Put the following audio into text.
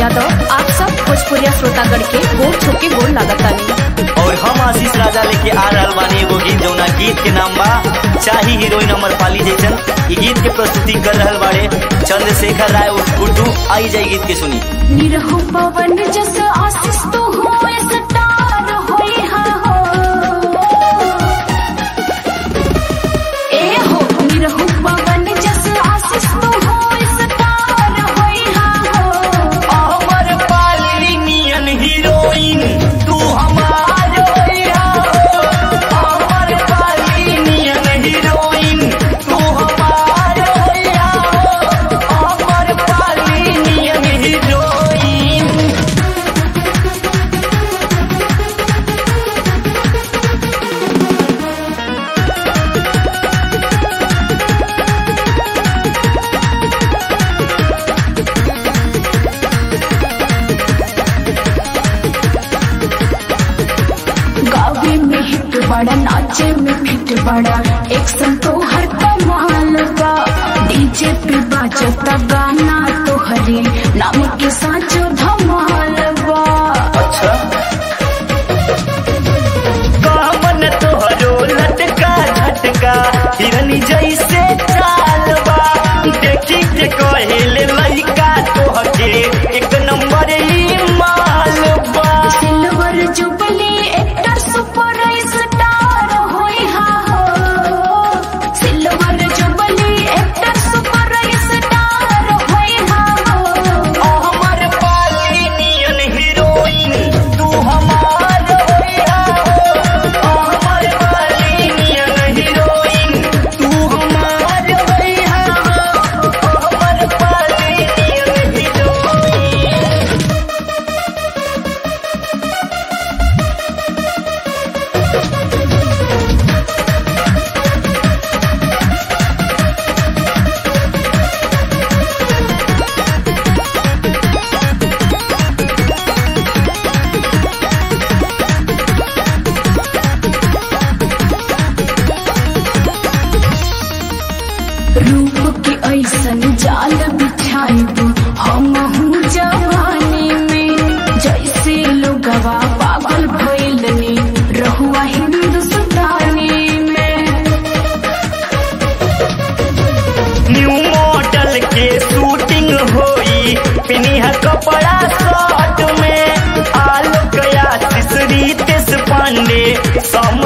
यादव आप सब भोजपुरिया श्रोतागण के गोर छुके गोर लागतानी और हम आशीष राजा लेके आ रहल बानी एगो गीत जौना गीत के नाम बा चाही हीरोइन अमर पाली जैसन ई गीत के प्रस्तुति कर रहल बाड़े चंद्रशेखर राय उर्फ गुड्डू आई जाए गीत के सुनी निरहु पवन जस आशीष तो होए सटार होई हा हो ए हो निरहु पवन जस आशीष तो होए सटार होई हा हो अमर पाली नियन हीरोइन तू हमार होइया हो। अमर पाली नियन हीरोइन तू हमार होइया हो। अमर पाली नियन हीरोइन गावे में हिट बड़ा नाचे में फिट बड़ा एक संतो हर कमाल बा डीजे पे बाजता गाना तो हरे नाम के साचो धमाल बा अच्छा कामन तोहरो लटका झटका हिरनी जैसे चाल बा देखी के कहेले लइका तोहके एक नंबर ई माल बा silver jubilee actor super star होई हा हो silver jubilee actor super star होई हा हो हमर पाली नियन हीरोइन तू हमार होइया हो हमर पाली नियन हीरोइन तू हमार होइया हो हमर पाली नियन हीरोइन रूप के ऐसन जाल बिछाइब हम हूँ जवानी में जैसे लोगवा पागल भइलनी रहुआ हिंदुस्तानी में न्यू मॉडल के शूटिंग होई पिनिहा कपड़ा शॉर्ट में आलोक आशीष रितेश पांडे सम